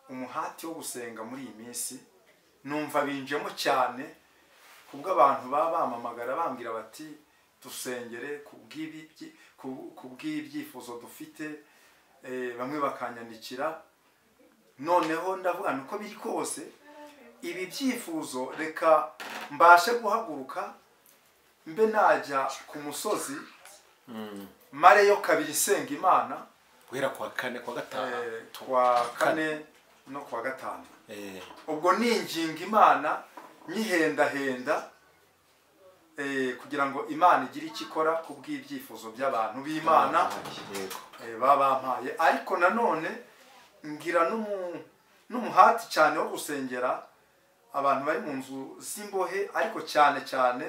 umuhati wo gusenga muri iyi minsi numva binjemo cyane kubwo abantu baba bamamagara bambwira bati dusengere ku bw'ibyifuzo dufite bamwe bakanyandikira noneho ndavuga uko biri kose ibi byifuzo reka mbashe guhaguruka mbe najya ku musozi mareyo kabiri isenga imana guhera kuwa kane kuwa gatanu kwa kane no kuwa gatanu ubwo ninginga imana nyihendahenda kugira ngo imana igire icyo ikora ku bw'ibyifuzo by'abantu b'imana babampaye ariko nanone ngira n'umuhati cyane wo gusengera abantu bari mu nzu z'imbohe ariko cyane cyane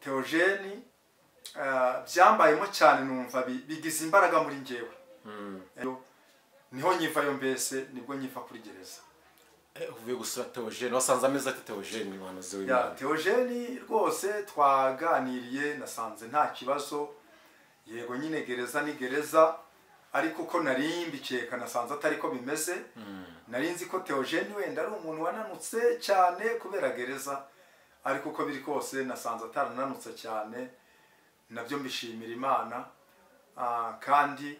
teogeni byambayemo cyane numva bigize imbaraga muri ngewe niho nyivayo mbese nibwo nyiva kuri gereza uvuye gusura teogeni wasanze ameze ati teogeni ni umuhanuzi w'imana teogeni rwose twaganiriye nasanze nta kibazo yego nyine gereza ni gereza ariko uko narimbikiye kanasanze atari ko bimeze narinzi ko teogeni wenda ari umuntu wananutse cyane kubera gereza ariko uko biri kose nasanze atarananutse cyane nabyo mbishimira imana kandi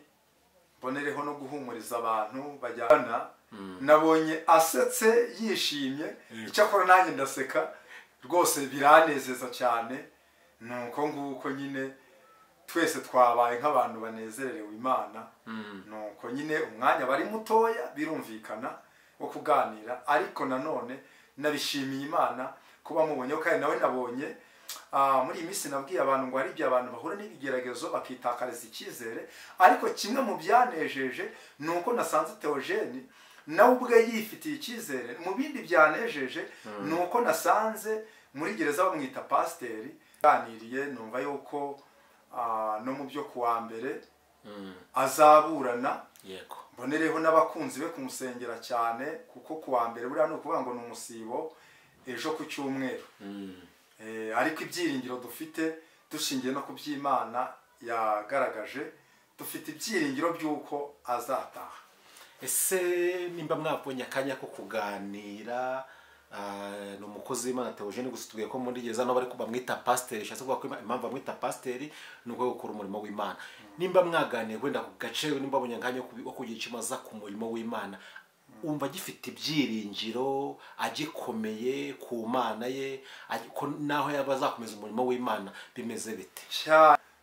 mbonereho no guhumuriza abantu bajyana nabonye asetse yishimye icyakora nanjye ndaseka rwose biranezeza cyane ni uko nguko nyine twese twabaye nk'abantu banezerewe imana ni uko nyine umwanya bari mutoya birumvikana wo kuganira ariko nanone nabishimiye imana kuba mubonye kandi nawe nabonye muri iyi minsi nabwiye abantu ngo hari igihe abantu bahura n'ibigeragezo bakitakariza icyizere ariko kimwe mu byanejeje ni uko nasanze teogeni nawe ubwe yifitiye icyizere mu bindi byanejeje ni uko nasanze muri gereza bamwita pasiteri aganiriye numva yuko no mu byo kuwa mbere azaburana mbonereho n'abakunzi be kumusengera cyane kuko kuwa mbere buriya ni ukuvuga ngo ni umusibo ejo ku cyumweru ariko ibyiringiro dufite dushingiye no ku by'imana yagaragaje dufite ibyiringiro by'uko azataha ese nimba mwabonye akanya ko kuganira ni umukozi w'imana teogeni gusa tubwiye ko muri gereza n'abari bamwita pasiteri bishatse kuvuga ko impamvu bamwita pasiteri ni uko gukora umurimo w'imana nimba mwaganiriye wenda ku gace nimba abonye akanya ko kugira icyo aza ku murimo w'imana wumva agifite ibyiringiro agikomeye ku mana ye naho yaba azakomeza umurimo w'imana bimeze bite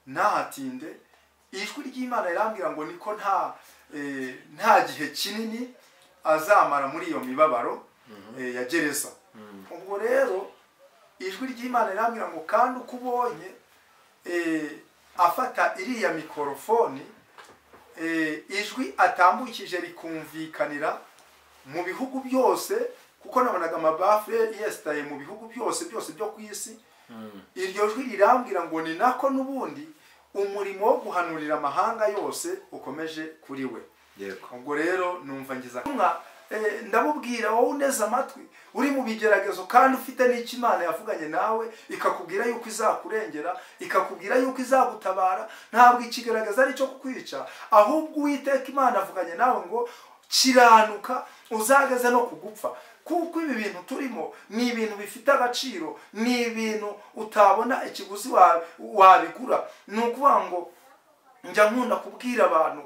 ntahatinde ijwi ry'imana rirambwira ngo niko nta gihe kinini azamara muri iyo mibabaro ya gereza ubwo rero ijwi ry'imana rirambwira ngo kandi uko ubonye afata iriya mikorofoni ijwi atambukije rikumvikanira mu bihugu byose kuko nabonaga amabafure yesitaye mu bihugu byose byose byo ku isi iryo jwi rirambwira ngo ni nako n'ubundi umurimo wo guhanurira amahanga yose ukomeje kuri we ubwo rero numva ngiza ndabubwira wowe uneze amatwi uri mu bigeragezo kandi ufite n'icyo imana yavuganye nawe ikakubwira yuko izakurengera ikakubwira yuko izagutabara ntabwo ikigaragaza ari icyo kukwica ahubwo uwiteka imana avuganye nawe ngo kiranuka uzageze no kugupfa kuko ibi bintu turimo ni ibintu bifite agaciro ni ibintu utabona ikiguzi wabigura ni ukuvuga ngo njya nkunda kubwira abantu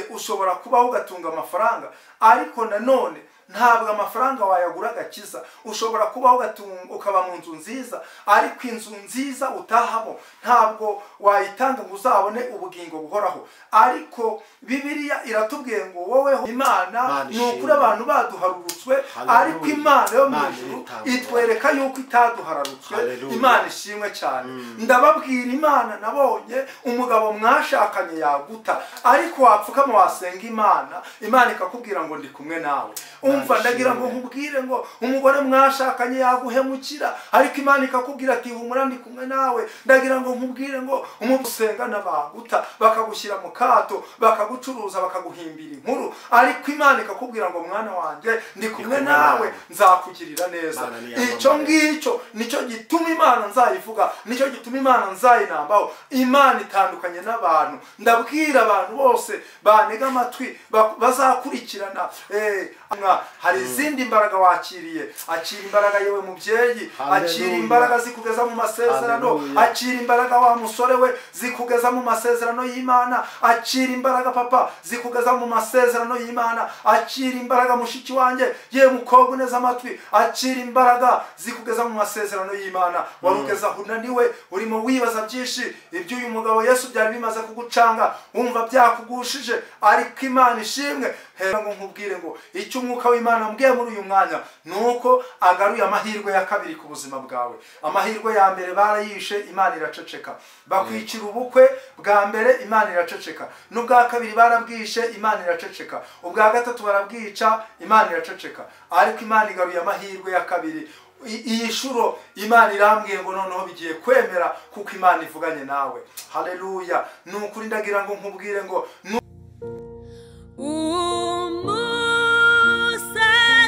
ushobora kubaho ugatunga amafaranga ariko nanone ntabwo amafaranga wayagura agakiza ushobora kubaho ukaba mu nzu nziza ariko inzu nziza utahamo ntabwo wayitanga ngo uzabone ubugingo buhoraho ariko bibiriya iratubwiye ngo woweho imana ni ukuri abantu baduharurutswe ariko imana yo mu ijuru itwereka yuko itaduharurutswe imana ishimwe cyane ndababwira imana nabonye umugabo mwashakanye yaguta ariko wapfukama wasenga imana imana ikakubwira ngo ndi kumwe nawe urumva ndagira ngo nkubwire ngo umugore mwashakanye yaguhemukira ariko imana ikakubwira ati humura ndi kumwe nawe ndagira ngo nkubwire ngo umusengana baguta bakagushyira mu kato bakagucuruza bakaguhimbira inkuru ariko imana ikakubwira ngo mwana wanjye ndi kumwe nawe nzakugirira neza Imana niyamamare. icyo ngicyo nicyo gituma imana nzayivuga nicyo gituma imana nzayinambaho imana itandukanye n'abantu ndabwira abantu bose banega amatwi ba- bazakurikirana eh, nka- hari izindi mbaraga wakiriye akira imbaraga yewe mubyeyi akira Hallelujah. imbaraga zikugeza mu masezerano Hallelujah. akira imbaraga wa musore we zikugeza mu masezerano y'imana akira imbaraga papa zikugeza mu masezerano y'imana akira imbaraga mushiki wanjye ye mukobwa uneze amatwi akira imbaraga zikugeza mu masezerano y'imana wari ugeze aho unaniwe urimo wibaza byinshi ibyo uyu mugabo yesu byari bimaze kugucanga wumva byakugushije ariko imana ishimwe hera ngo nkubwire ngo icyo umwuka w'imana ambwiye muri uyu mwanya ni uko agaruye amahirwe ya kabiri ku buzima bwawe amahirwe ya mbere barayishe imana iraceceka bakwicira ubukwe bwa mbere imana iraceceka n'ubwa kabiri barabwishe imana iraceceka ubwa gatatu barabwica imana iraceceka ariko imana igaruye amahirwe ya kabiri I- iyi shuro imana irambwiye ngo noneho bigiye kwemera kuko imana ivuganye nawe haleluya ni ukuri ndagira ngo nkubwire ngo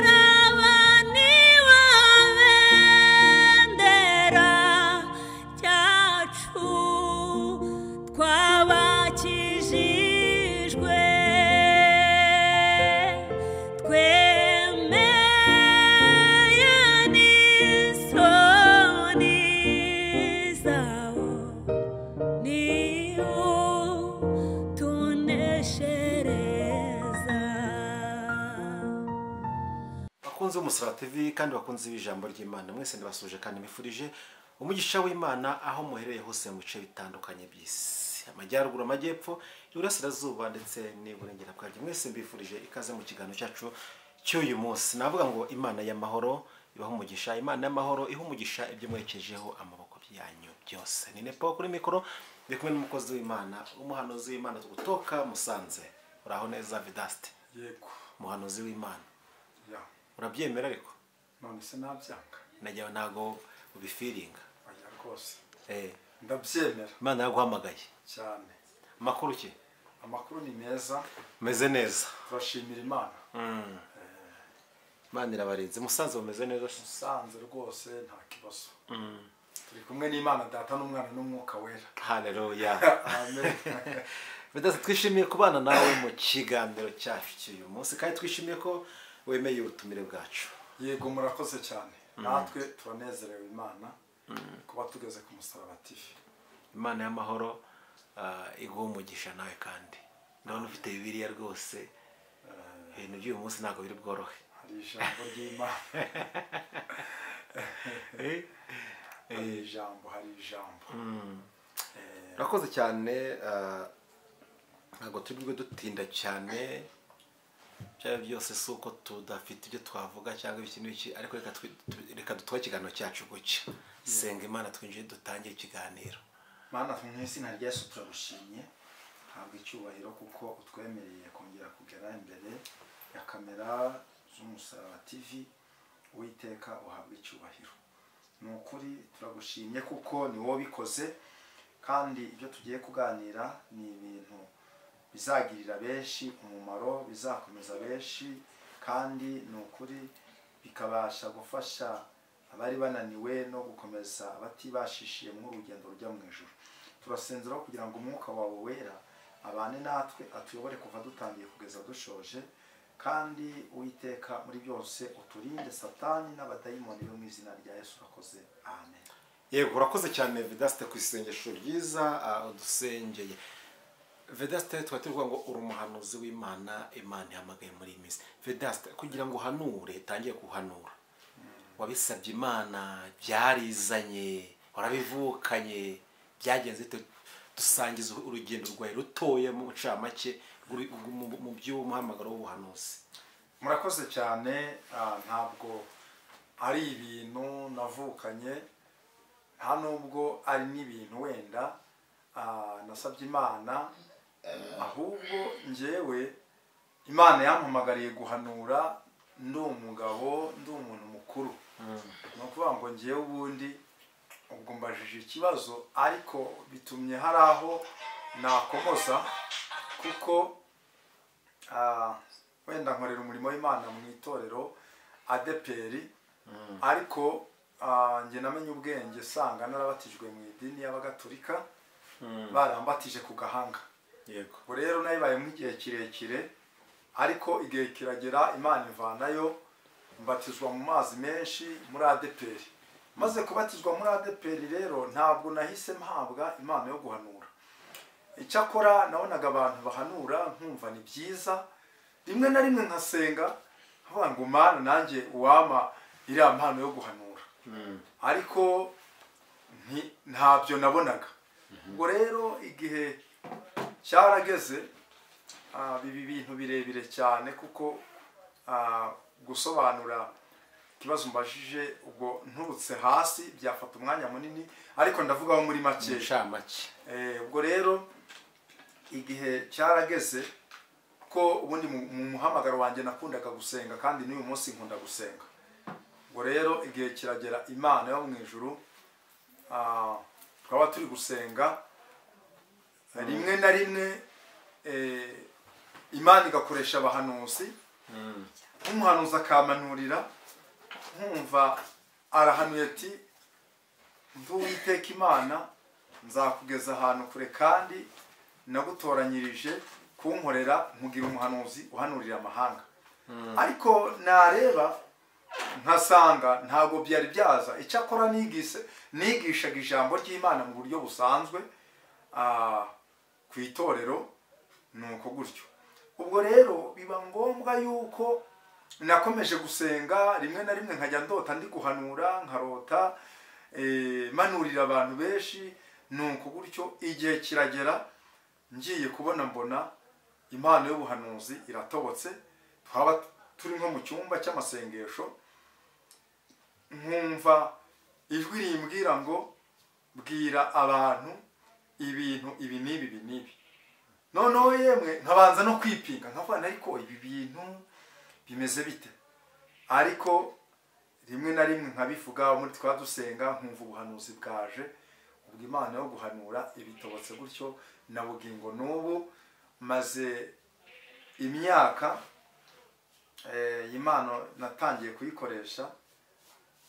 umusarabani wawe bendera cyacu twabakijijwe twemeye n'isoni zawo niwo tuneshereza bakunzi b'umusaraba tv kandi bakunzi b'ijambo ry'imana mwese ndabasuje kandi mifurije umugisha w'imana aho muherereye hose mu bice bitandukanye by'isi amajyaruguru amajyepfo iburasirazuba ndetse n'iburengera bwaryo mwese mbifurije ikaze mu kiganiro cyacu cy'uyu munsi navuga ngo imana y'amahoro ibaha umugisha imana y'amahoro iha umugisha ibyo mwerekejeho amaboko byanyu byose ni nepo kuri mikoro ndi kumwe n'umukozi w'imana umuhanuzi w'imana utoka musanze uraho neza vidasite yego umuhanuzi w'imana ya urabyemera ariko none se nabyanga najyawe ntago ubifiringa oya rwose Eh, ndabyemera imana yaguhamagaye cyane amakuru ki amakuru ni meza umeze neza turashimira imana imana irabarinze musanze bumeze neza se? usanze rwose nta kibazo turi kumwe n'imana data n'umwana n'umwuka wera haleluya amen bidasa twishimiye kubana nawe mu kiganiro cyacu cy'uyu munsi kandi twishimiye ko wemeye ubutumire bwacu yego murakoze cyane natwe turanezerewe imana kuba tugeze ku musaraba tv imana y'amahoro ah, iguha umugisha nawe kandi ndabona ufite bibiliya rwose ibintu by'uyu munsi ntabwo biri bworohe hari ijambo ry'imana Eh, hari ijambo hari ijambo urakoze cyane ah, ntabwo turi bwe dutinda cyane byaba byose si uko tudafite ibyo twavuga cyangwa iki n'iki ariko reka twi- tu- reka dutore ikiganiro cyacu gutya senga imana twinjire dutangire ikiganiro mana mu izina rya yesu turagushimye ntabwo icyubahiro kuko utwemereye kongera kugera imbere ya kamera z'umusaraba tv uwiteka uhabwa icyubahiro ni ukuri turagushimye kuko ni wowe bikoze kandi ibyo tugiye kuganira ni ibintu bizagirira benshi umumaro bizakomeza benshi kandi ni ukuri bikabasha gufasha abari bananiwe no gukomeza batibashishiye muri urugendo rujya mu ijoro turasenzeraho kugira ngo umwuka wawe wera abane natwe atuyobore kuva dutangiye kugeza dushoje kandi uwiteka muri byose uturinde satani n'abadayimoni bo mu izina rya yesu urakoze amen yego urakoze cyane vedasite ku isengesho ryiza ah, udusengeye vedasite tuba tuvuga ngo uri umuhanuzi w'imana imana ihamagaye muri iyi minsi vedasite kugira ngo uhanure tangiye guhanura wabisabye imana byarizanye warabivukanye byagenze bite? dusangiza urugendo rwawe rutoya mu ncamake rw'uri- mu- mu by'umuhamagaro w'ubuhanuzi murakoze cyane ah, ntabwo ari ibintu navukanye nta nubwo ari n'ibintu wenda ah, nasabye imana ahubwo ngewe imana yampamagariye guhanura ndi umugabo ndi umuntu mukuru ni ukuvuga ngo ngewe ubundi ubwo mbajije ikibazo ariko bitumye hari aho nakomoza kuko ah, wenda nkorera umurimo w'imana mu itorero adeperi ariko ah, njye namenye ubwenge sanga narabatijwe mu idini y'abagatolika barambatije ku gahanga yego ubu rero nayibayemo igihe kirekire ariko igihe kiragera imana ivanayo mbatizwa mu mazi menshi muri adeperi maze kubatizwa muri adeperi rero ntabwo nahise mpabwa impano yo guhanura icyakora nabonaga abantu bahanura nkumva ni byiza rimwe na rimwe nkasenga nkavuga ngo mana nanjye uwama iriya mpano yo guhanura ariko nti- ntabyo nabonaga ubwo rero igihe cyarageze ah, biba ibintu birebire cyane kuko ah, gusobanura ikibazo mbajije ubwo nturutse hasi byafata umwanya munini ariko ndavugaho muri make inshamake Eh, ubwo rero igihe cyarageze ko ubundi mu mu muhamagaro wanjye nakundaga gusenga kandi n'uyu munsi nkunda gusenga ubwo rero igihe kiragera imana yo mu ijuru ah, twaba turi gusenga rimwe na rimwe eh, imana igakoresha abahanuzi nk'umuhanuzi akamanurira nkumva arahanuye ati ndi uwiteka imana nzakugeza ahantu kure kandi nagutoranyirije kunkorera nkugira umuhanuzi uhanurira amahanga ariko nareba nkasanga ntabwo byari byaza icyakora nigise nigishaga ijambo ry'imana mu buryo busanzwe ah, ku itorero ni uko gutyo ubwo rero biba ngombwa yuko nakomeje gusenga rimwe na rimwe nkajya ndota ndi guhanura nkarota eh, manurira abantu benshi nuko gutyo igihe kiragera ngiye kubona mbona impano y'ubuhanuzi iratobotse twaba turi nko mu cyumba cy'amasengesho nkumva ijwi rimbwira ngo bwira abantu ibintu ibi n'ibi ibi n'ibi noneho yemwe nkabanza no kwipinga nkavana ariko ibi bintu bimeze bite ariko rimwe na rimwe nkabivuga muri twa dusenga nkumva ubuhanuzi bwaje ubwo imana yo guhanura ibitobotse gutyo na bugingo n'ubu maze imyaka eh, iyi impano natangiye kuyikoresha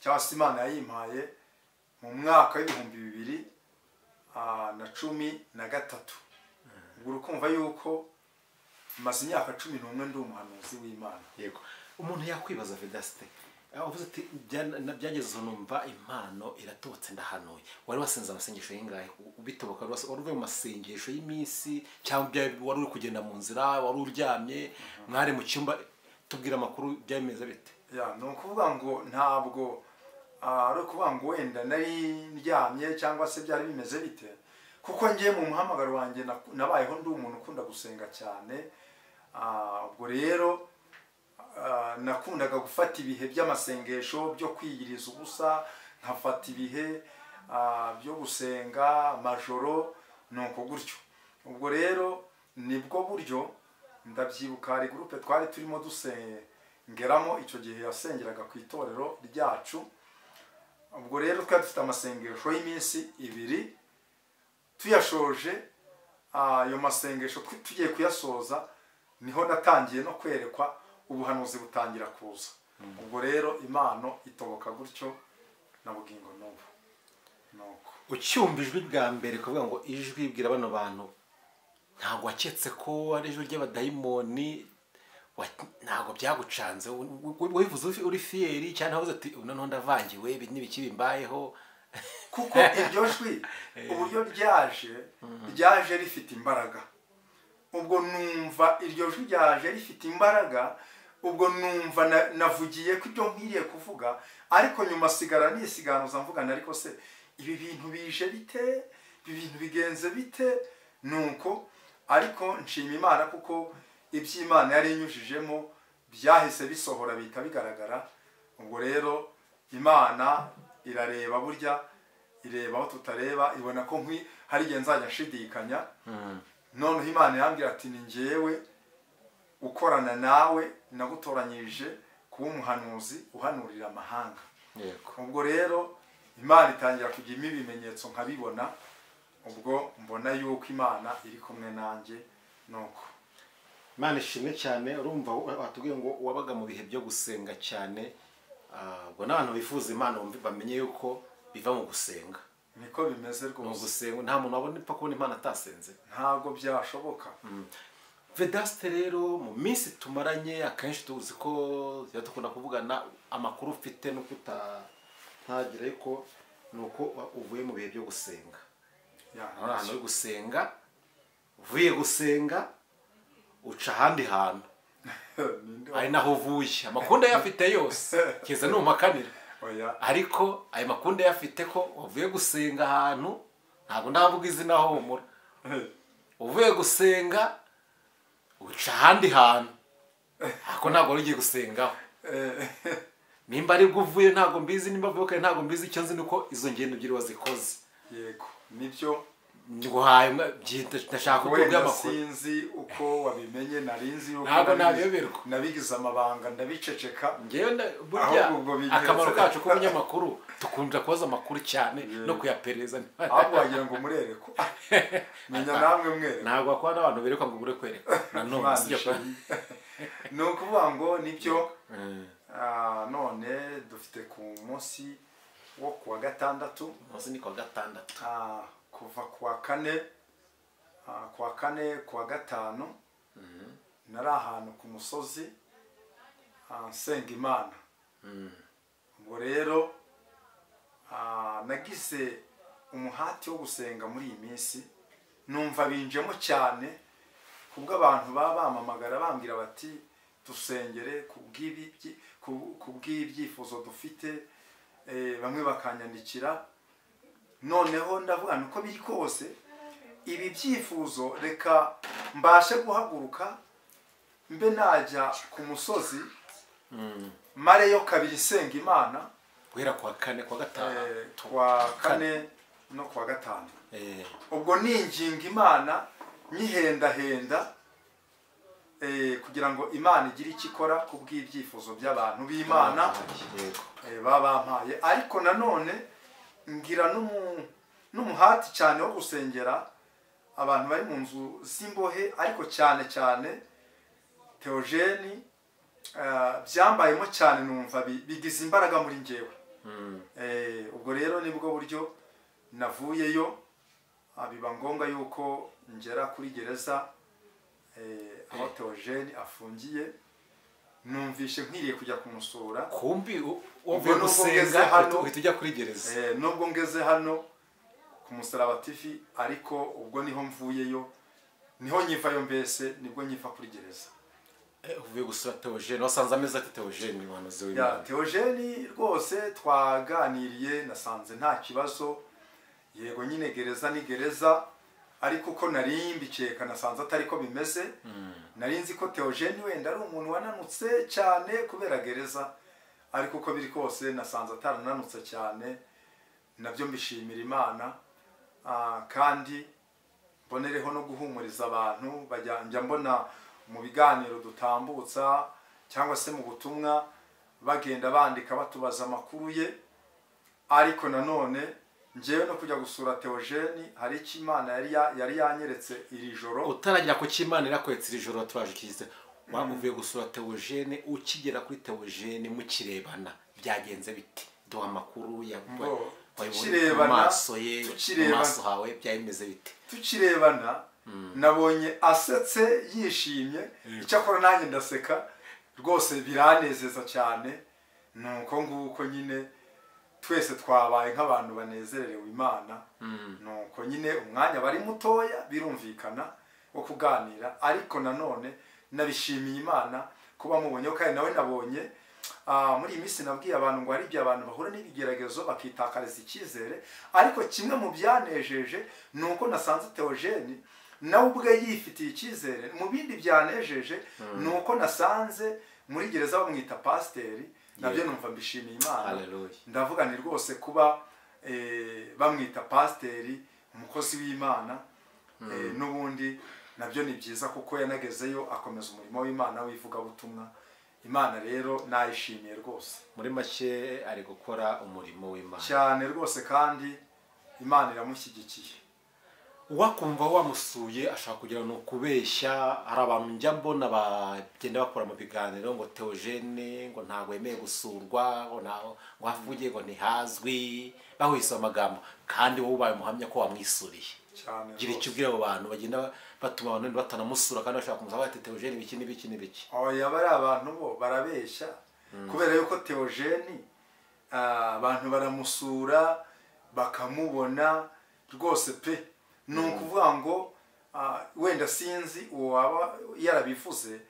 cyangwa se imana yayimpaye mu mwaka w'ibihumbi bibiri ah, na cumi na gatatu ubwo urukumva yuko maze imyaka cumi n'umwe ndi umuhanuzi w'imana yego umuntu yakwibaza vedasite aho uvuze ati "Bya- na- byageze aho numva impano iratobotse ndahanuye wari wasenze amasengesho y'ingahe U- bitoboka wari wase- wari uvuye mu masengesho y'iminsi cyangwa ibya- wari uri kugenda mu nzira wari uryamye mwari mu cyumba tubwira amakuru byameze bite ya ni ukuvuga ngo ntabwo ah, ari ukuvuga ngo wenda nari ndyamye cyangwa se byari bimeze bite kuko ngiye mu muhamagaro wanjye naku- nabayeho ndi umuntu ukunda gusenga cyane Ah, ubwo rero ah, nakundaga gufata ibihe by'amasengesho byo kwiyiriza ubusa nkafata ibihe ah, byo gusenga majoro ni uko gutyo ubwo rero nibwo buryo ndabyibuka hari gurupe twari turimo dusengeramo icyo gihe yasengeraga ku itorero ryacu ubwo rero twari dufite amasengesho y'iminsi ibiri tuyashoje ah, ayo masengesho twe- tugiye kuyasoza niho natangiye no kwerekwa ubuhanuzi butangira kuza ubwo rero impano itoboka gutyo na bugingo n'ubu nuko ucyumva ijwi bwa mbere kuvuga ngo ijwi bwira bano bantu ntabwo waketse ko ari ijwi ry'abadayimoni wa- ntabwo byagucanze We- we- wivuze uri- uri fiyeri cyangwa ntavuze ati "Ubu noneho ndavangiwe ibi n'ibikibi mbayeho kuko iryo jwi uburyo ryaje ryaje rifite imbaraga ubwo numva iryo jwi ryaje rifite imbaraga ubwo numva na- navugiye ko ibyo nkwiriye kuvuga ariko nyuma sigara nisiganuza mvugana ariko se ibi bintu bije bite ibi bintu bigenze bite nuko ariko nshima imana kuko iby'imana yari inyujijemo byahise bisohora bihita bigaragara ubwo rero imana irareba burya ireba aho tutareba ibona ko nkwi hari igihe nzajya nshidikanya noneho imana yambwira ati ni ngewe ukorana nawe nagutoranyirije ku kuba umuhanuzi uhanurira amahanga yego ubwo rero imana itangira kujyamo ibimenyetso nkabibona ubwo mbona yuko imana iri kumwe nanjye nuko imana ishimwe cyane urumva wa- watubwiye ngo wabaga mu bihe byo gusenga cyane ah, ubwo n'abantu bifuza imana bumve- bamenye yuko biva mu gusenga niko bimeze mu rwose gusenga nta muntu wabona ipfa kubona imana atasenze ntabwo byashoboka vedasite rero mu minsi tumaranye akenshi tuzi ko tuba dukunda kuvugana amakuru ufite no kuta ntagira ariko ni uko wa- uvuye mu bihe byo gusenga Ya, hari ahantu uri gusenga uvuye gusenga uca ahandi hantu ninde wa- ari naho uvuye amakunda yafite yose kiza ntumakanira oya ariko ayo makunda yafite ko wavuye gusenga ahantu ntabwo ndavuga izina homura uvuye gusenga uca ahandi hantu ako ntabwo wari ugiye gusengaho nimba aribwo uvuye ntabwo mbizi nimba avuye kare ntabwo mbizi icyo nzi ni uko izo ngendo ebyiri wazikoze yego nibyo nguhaye umwe- byita ndashaka kutubwira wenda amakuru sinzi uko wabimenye nari nzi yuko Ntabwo nabigize- nabiyoberwa. nabigize amabanga ndabiceceka ngewe nda- burya Ahubwo ubwo bigenze. akamaro kacu k'umunyamakuru dukunda kubaza amakuru cyane no kuyapereza ahubwo wagira ngo murereko menya namwe mwereko ntabwo wakora n'abantu berekwa ngo ubure kwerekwa nanone Imana sibyo ishimwe. ni ukuvuga ngo nibyo ah, none dufite ku munsi wo kuwa gatandatu munsi ni kuwa gatandatu ah, kuva kuwa kane ah, kuwa kane kuwa gatanu nari ahantu ku musozi ah, nsenga imana ubwo rero ah, nagize umuhati wo gusenga muri iyi minsi numva binjemo cyane kubwo abantu baba bampamagara bambwira bati dusengere ku bw'ibi- byi- ku- ku bw'ibyifuzo dufite eh, bamwe bakanyandikira noneho ndavuga ni uko biri kose ibi byifuzo reka mbashe guhaguruka mbe najya ku musozi mareyo kabiri isenga imana guhera kuwa kane kuwa gatanu eh, kuwa kane no kuwa gatanu Eh, ubwo ninginga imana nyihendahenda eh, kugira ngo imana igire icyo ikora ku bw'ibyifuzo by'abantu b'imana yego eh, baba bampaye ariko nanone ngira n'umu- n'umuhati cyane wo gusengera abantu bari mu nzu z'imbohe ariko cyane cyane teogeni byambayemo cyane numva bi- bigize imbaraga muri ngewe Eh, ubwo rero nibwo buryo navuyeyo ah, biba ngombwa yuko ngera kuri gereza eh, aho teogeni afungiye numvishe nkwiriye kujya kumusura kumbi u- Ubwo uvuye nubwo gusenga ugeze hano- uhita ujya kuri gereza Eh, nubwo ngeze hano ku musaraba tv ariko ubwo niho mvuyeyo niho nyivayo mbese nibwo nyiva kuri gereza Eh, uvuye gusura teogene wasanze ameze ati teogene umuhanuzi ya w'imana teogeni rwose twaganiriye nasanze nta kibazo yego nyine gereza ni gereza ariko uko narimbikiye kanasanze atari ko bimeze nari nzi ko teogeni wenda ari umuntu wananutse cyane kubera gereza ariko uko biri kose nasanze atarananutse cyane nabyo mbishimira imana Ah, kandi mbonereho no guhumuriza abantu bajya- njya mbona mu biganiro dutambutsa cyangwa se mu butumwa bagenda bandika batubaza amakuru ye ariko nanone ngewe no kujya gusura teogeni hari icyo imana yari ya- yari yanyeretse iri joro utaragera ku cy'imana irakwetse iri joro turaje ukigize uvuye gusura teogene ukigera kuri teogene mukirebana byagenze biti duha amakuru ya- Ngo, wa- wayibonye mu tukirebana, maso ye mu tukirebana. maso hawe byabimeze bite tukirebana nabonye asetse yishimye icyakora nanjye ndaseka rwose biranezeza cyane ni uko nguko nyine twese twabaye nk'abantu banezerewe imana ni uko nyine umwanya bari mutoya birumvikana wo kuganira ariko nanone nabishimiye imana kuba mubonye kandi nawe nabonye ah, muri iyi minsi nabwiye abantu ngo hari igihe abantu bahura n'ibigeragezo bakitakariza icyizere ariko kimwe mu byanejeje ni uko nasanze teogeni nawe ubwe yifitiye icyizere mu bindi byanejeje ni uko nasanze muri gereza bamwita pasiteri nabyo numva mbishimiye imana Hallelujah. ndavuga ni rwose kuba eh, bamwita pasiteri umukozi w'imana eh, n'ubundi nabyo ni byiza kuko yanagezeyo akomeza umurimo w'imana w'ivugabutumwa imana rero nayishimiye rwose muri make ari gukora umurimo w'imana cyane rwose kandi imana iramushyigikiye wakumva wamusuye ashobora kugira ni ukubeshya hari abantu njya mbona bagenda bakora mu biganiro ngo teogene ngo ntabwo yemeye gusurwa ngo nta- ngo hafugiye ngo ntihazwi bahwise amagambo kandi wowe ubaye umuhamya ko wamwisuriye cyane gira rwose. icyo ubwira abo bantu bagenda batuma abantu batanamusura kandi bashaka kumusaba bati teogene ibiki n'ibiki n'ibiki oya bari abantu bo barabeshya kubera yuko teogeni ah, abantu baramusura bakamubona rwose pe ni ukuvuga ngo ah, wenda sinzi uwo waba yarabivuze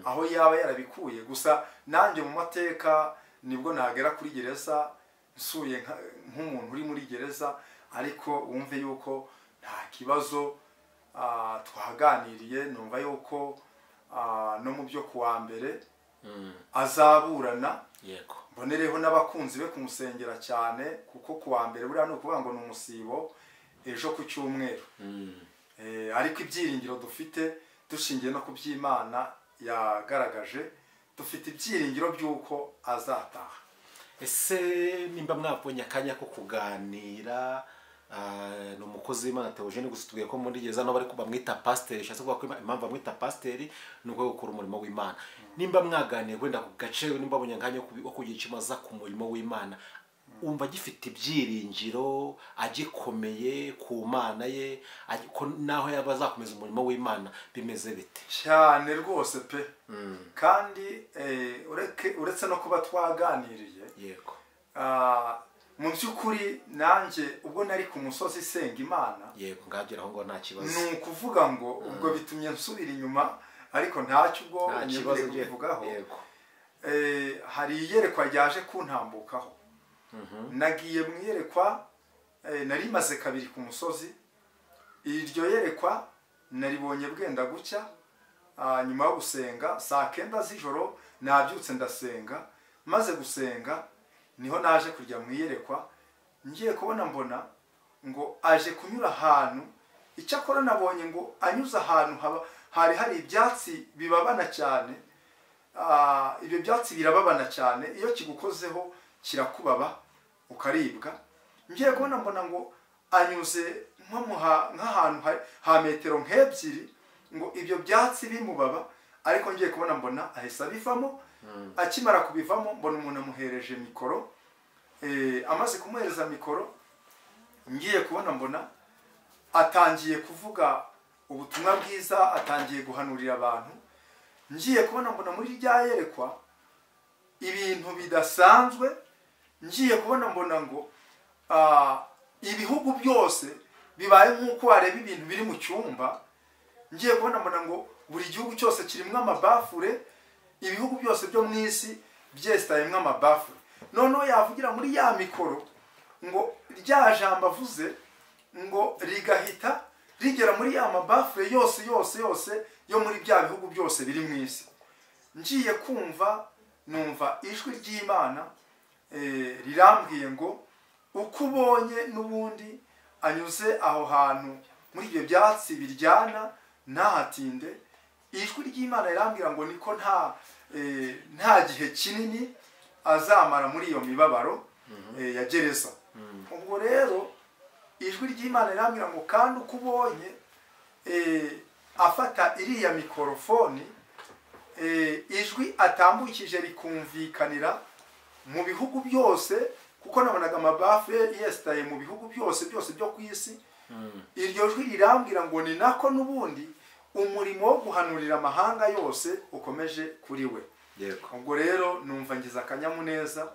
aho yaba yarabikuye gusa nanjye mu mateka nibwo nagera kuri gereza nsuye nka- nk'umuntu uri muri gereza ariko wumve yuko nta kibazo ah, twaganiriye numva yuko ah, no mu byo kuwa mbere azaburana yego mbonereho n'abakunzi be kumusengera cyane kuko kuwa mbere buriya ni ukuvuga ngo ni umusibo ejo ku cyumweru Eh, ariko ibyiringiro dufite dushingiye no ku by'imana yagaragaje dufite ibyiringiro by'uko azataha ese nimba mwabonye akanya ko kuganira ah, ni umukozi w'imana teogene gusa tubwiye ko muri gereza n'abo ariko bamwita pasiteri bishatse kuvuga ko ima- impamvu bamwita pasiteri ni uko gukora umurimo w'imana nimba mwaganiye wenda ku gace nimba abonye akanya ko kubi- ko kugira icyo imaza ku murimo w'imana wumva agifite ibyiringiro agikomeye ku mana ye agi- ko naho yaba azakomeza umurimo w'imana bimeze bite cyane rwose pe kandi eh, ureke- uretse no kuba twaganiriye yego ah, mu by'ukuri nanjye ubwo nari ku musozi isenga imana yego ngagera aho ngaho nta kibazo ni ukuvuga ngo ubwo bitumye nsubira inyuma ariko ntacyo ubwo nta kibazo unyeguriye ugiye kubivugaho yego Eh, hari iyerekwa ryaje kuntambukaho nagiye mu iyerekwa eh, nari maze kabiri ku musozi iryo yerekwa naribonye bwenda gucya ah, nyuma yo gusenga saa kenda z'ijoro nabyutse ndasenga maze gusenga niho naje kujya mu iyerekwa ngiye kubona mbona ngo aje kunyura ahantu icyakora nabonye ngo anyuze ahantu haba- hari hari ibyatsi bibabana cyane Ah, ibyo byatsi birababana cyane iyo kigukozeho kirakubaba ukaribwa ngiye kubona mbona ngo anyuze nk'amuha- nk'ahantu ha- ha metero nk'ebyiri ngo ibyo byatsi bimubaba ariko ngiye kubona mbona ahise abivamo akimara kubivamo mbona umuntu amuhereje mikoro Eh, amaze kumuhereza mikoro ngiye kubona mbona atangiye kuvuga ubutumwa bwiza atangiye guhanurira abantu ngiye kubona mbona muri rya yerekwa ibintu bidasanzwe ngiye kubona mbona ngo ah, ibihugu byose bibaye nk'uko wareba ibintu biri mu cyumba ngiye kubona mbona ngo buri gihugu cyose kirimo amabafure ibihugu byose byo mu isi byesitayemo amabafure noneho yavugira muri ya mikoro ngo rya jambo avuze ngo rigahita rigera muri ya mabafure yose yose yose yo muri bya bihugu byose biri mu isi ngiye kumva numva ijwi ry'imana eh, rirambwiye ngo uko ubonye n'ubundi anyuze aho hantu muri ibyo byatsi biryana ntahatinde ijwi ry'imana rirambwira ngo niko nta eh, nta gihe kinini azamara muri iyo mibabaro eh, ya gereza ubwo rero ijwi ry'imana rirambwira ngo kandi uko ubonye eh, afata iriya mikorofoni eh, ijwi atambukije rikumvikanira mu bihugu byose kuko nabonaga amabafu ye yesitaye mu bihugu byose byose byo ku isi iryo jwi rirambwira ngo ni nako n'ubundi umurimo wo guhanurira amahanga yose ukomeje kuri we yego ubwo rero numva ngize akanyamuneza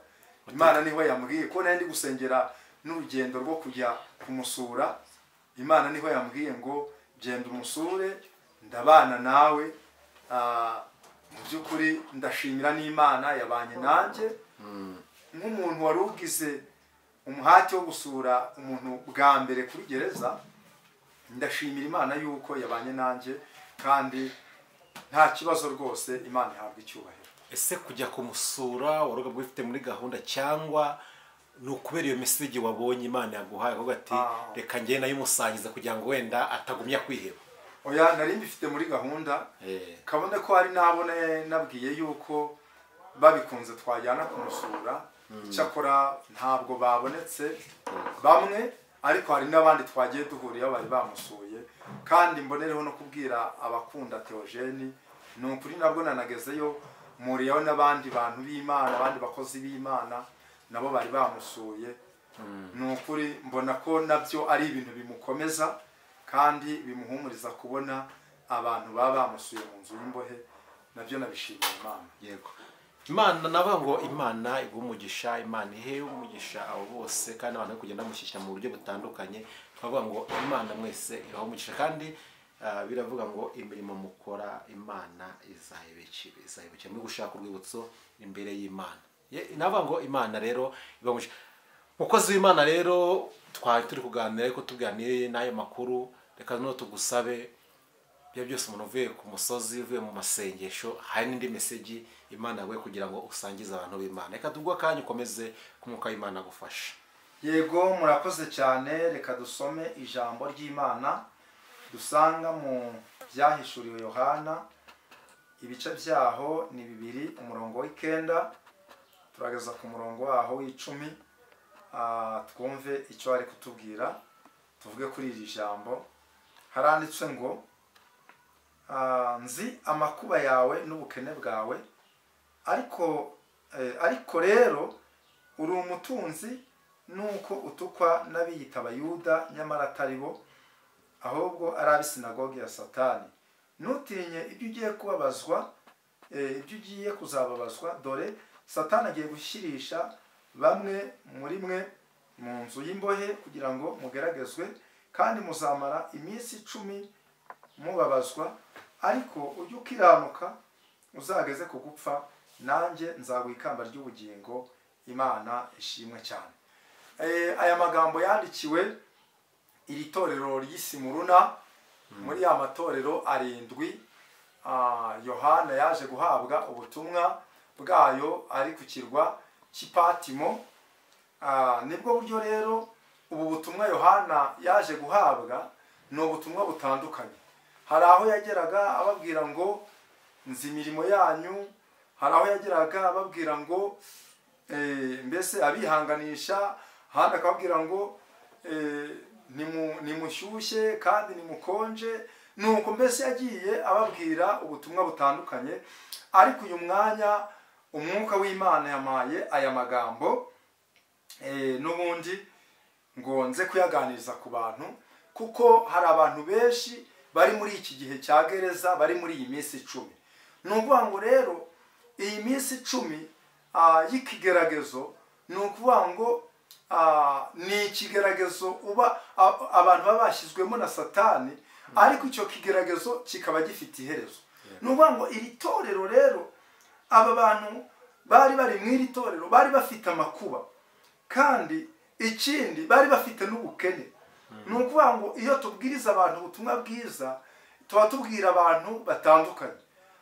imana niho yambwiye ko nari ndi gusengera n'urugendo rwo kujya kumusura imana niho yambwiye ngo genda umusure ndabana nawe Ah, mu by'ukuri ndashimira n'imana yabanye nanjye nk'umuntu wari ugize umuhati wo gusura umuntu bwa mbere kuri gereza ndashimira imana yuko yabanye nanjye kandi nta kibazo rwose imana ihabwa icyubahiro ese kujya kumusura waruga bwifite muri gahunda cyangwa ni ukubera iyo meseji wabonye imana yaguhaye avuga ati Ah. reka njye nayimusangiza kugira ngo wenda atagumya kwiheba oya nari mbifite muri gahunda kabone ko hari n'abo na- nabwiye yuko babikunze twajyana kumusura icyakora ntabwo babonetse bamwe ariko hari n'abandi twagiye duhurira bari bamusuye kandi mbonereho no kubwira abakunda teogeni ni ukuri nabwo nanagezeyo muriyeho n'abandi bantu b'imana abandi bakozi b'imana nabo bari bamusuye ni ukuri mbona ko nabyo ari ibintu bimukomeza kandi bimuhumuriza kubona abantu baba bamusuye mu nzu y'imbohe nabyo nabishimiye imana yego imana navuga ngo imana iguha umugisha imana ihe umugisha abo bose kandi abantu bari kugenda bamushyishyira mu buryo butandukanye twavuga ngo imana mwese ibaha umugisha kandi ah, biravuga ngo imirimo mukora imana izayibikira izayibikira muri gushaka urwibutso imbere y'imana Ye- navuga ngo imana rero ibaha umugisha mukozi w'imana rero twari turi kuganira ariko tuganiriye n'ayo makuru reka noneho tugusabe ibyo byose umuntu uvuye ku musozi uvuye mu masengesho hari n'indi meseji imana yaguye kugira ngo usangize abantu b'imana reka tugwe akanya ukomeze k'umwuka w'imana agufasha yego murakoze cyane reka dusome ijambo ry'imana dusanga mu byahishuriwe yohana ibice byaho ni bibiri umurongo w'icyenda turageza ku murongo waho w'icumi ah, twumve icyo ari kutubwira tuvuge kuri iri jambo haranditse ngo ah, nzi amakuba yawe n'ubukene bwawe ariko eh, ariko rero uri umutunzi nuko utukwa n'abiyita abayuda nyamara atari bo ahubwo ari ab'isinagoge ya satani ntutinye ibyo ugiye kubabazwa eh, ibyo ugiye kuzababazwa dore satani agiye gushyirisha bamwe muri mwe mu nzu y'imbohe kugira ngo mugeragezwe kandi muzamara iminsi icumi mubabazwa ariko ujye ukiranuka uzageze ku gupfa nanjye nzaguha ikamba ry'ubugingo imana ishimwe cyane Eh, aya magambo yandikiwe iri torero ry'isimuruna muri ya matorero arindwi ah, yohana yaje guhabwa ubutumwa bwayo ari ku kirwa cy'ipatimo Ah, nibwo buryo rero ubu butumwa yohana yaje guhabwa ni ubutumwa butandukanye hari aho yageraga ababwira ngo nzi imirimo yanyu hari aho yageraga ababwira ngo eh, mbese abihanganisha ahandi akababwira ngo eh, nimu- nimushyushye kandi nimukonje nuko mbese yagiye ababwira ubutumwa butandukanye ariko uyu mwanya umwuka w'imana yamaye aya magambo eh, n'ubundi ngo nze kuyaganiriza ku bantu kuko hari abantu benshi bari muri iki gihe cya gereza bari muri iyi minsi icumi ni ukuvuga ngo rero iyi minsi icumi ah, y'ikigeragezo ni ukuvuga ngo ah, ni ikigeragezo uba a- abantu baba bashyizwemo na satani ariko icyo kigeragezo kikaba gifite iherezo ni ukuvuga ngo iri torero rero aba bantu bari bari mu iri torero bari bafite amakuba kandi ikindi bari bafite n'ubukene ni ukuvuga ngo iyo tubwiriza abantu ubutumwa bwiza tuba tubwira abantu batandukanye